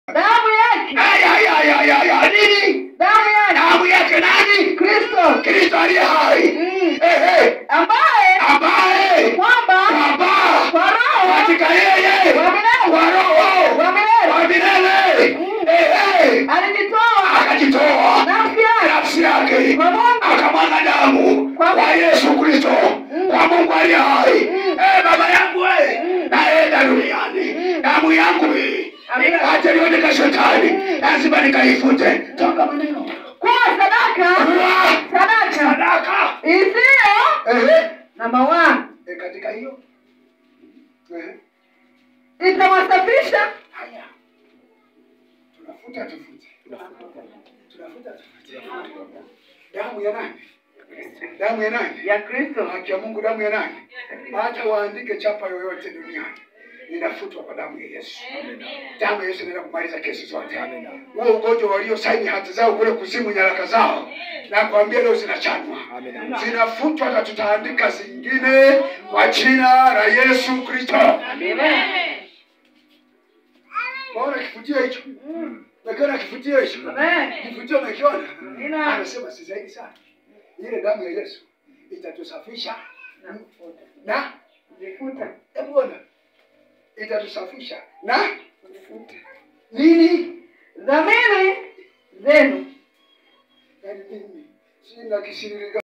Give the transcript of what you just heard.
damu yake Aya, aya, aya, aya, aya. Nini? damu yake Damu yake nani? kristo Kristo aliye hai. Mm. Eh, eh. ambaye Ambaye kwamba Baba kwa roho katika yeye wa milele kwa roho wa milele wa milele Mm. eh, eh. alijitoa akajitoa nafsi yake nafsi yake kwa Mungu akamwaga damu Kwa kwa Yesu Kristo kwa Mungu aliye hai. Eh, baba yangu we naenda duniani, damu yangu hii Amina. acha nione shetani, lazima nikaifute. Toka maneno kuwa sadaka Kuwa sadaka sadaka isiyo eh, namba one eh, katika hiyo eh, itawasafisha haya tunafuta tufute, tunafuta tufute. Damu ya nani? Damu ya nani? ya kristo haki ya Mungu, damu ya nani? Hata waandike chapa yoyote duniani inafutwa kwa damu ya Yesu. Damu ya Yesu inaenda kumaliza kesi zote. Huo ugonjwa waliosaini hati zao kule kuzimu, nyaraka zao, na kuambia leo zinachanwa, zinafutwa, na tutaandika zingine kwa jina la Yesu Kristo. Maona kifutio hicho, umekiona kifutio hicho? Amen. Kifutio umekiona? Amina. Anasema si zaidi sana, ile damu ya Yesu itatusafisha na Zifuta. hebu ona, itatusafisha na nini? dhamiri zenu Yaani mimi sina kisirika